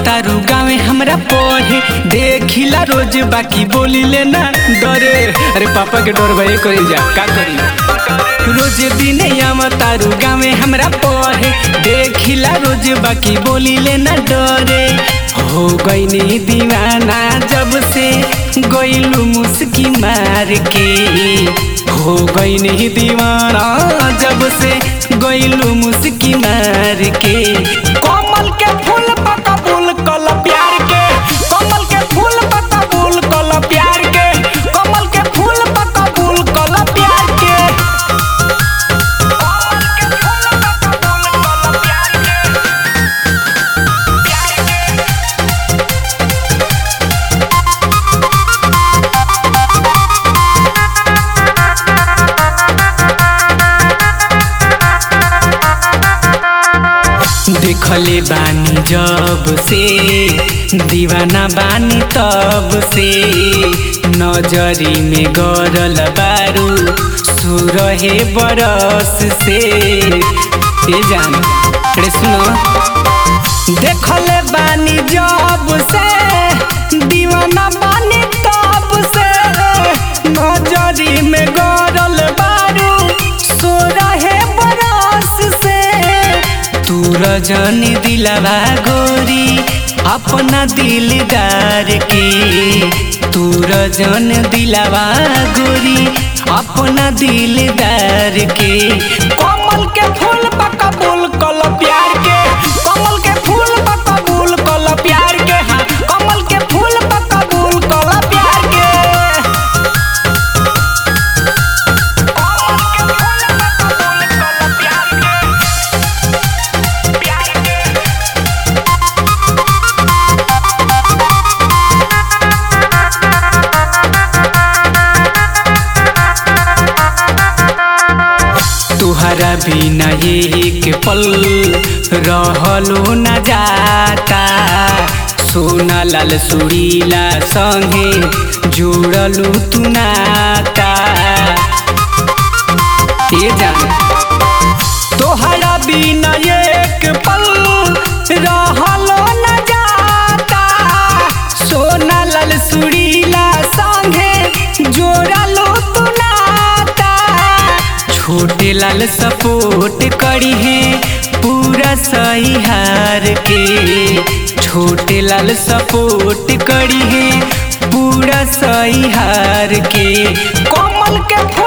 तारू गावे हमरा पढ़े देखिला रोज बाकी बोली लेना डरे अरे पापा के डर भाई करी जा का करी रोज दिन आवा तारू गावे हमरा पढ़े देखिला रोज बाकी बोली लेना डरे हो गईनी दीवाना जब से गईलू मुस्की मार के हो गईनी दीवाना जब से गईलू मुस्की मार के कमल के फूल पका फूल कल प्यार के कमल के फूल पका फूल कल प्यार के कमल के फूल पका फूल कल प्यार के कमल के फूल पका फूल कल प्यार के देखले बानी जब से दीवाना बानी तब से नजरी में गरल बारू सुरहे बरस से ए जान अरे सुनो देखले बानी जब से दीवाना बानी तब से नजरी में गरल बारू सोरहे बरस से तू रजनी दिलवा गोरी अपना दिलदार के तू रजन दिलवा गोरी अपना दिलदार के कमल के फूल पका फूल कल प्यार के कमल के फूल पका फूल कल प्यार के हाँ कमल के फूल पका फूल कल प्यार के कमल के फूल पका फूल कल प्यार के प्यार के तुहरा बिना एक पल रहलो न जाता सोना लाल सुरीला संगे जोड़लू तू नाता ए जान तोहरा बिना एक पल रहलो न जाता सोना लाल सुरीला संगे जोड़लो तू नाता छोटे लाल सपोर्ट करी है पूरा सही हार के छोटे लाल सपोर्ट करी है पूरा सही हार के कमल के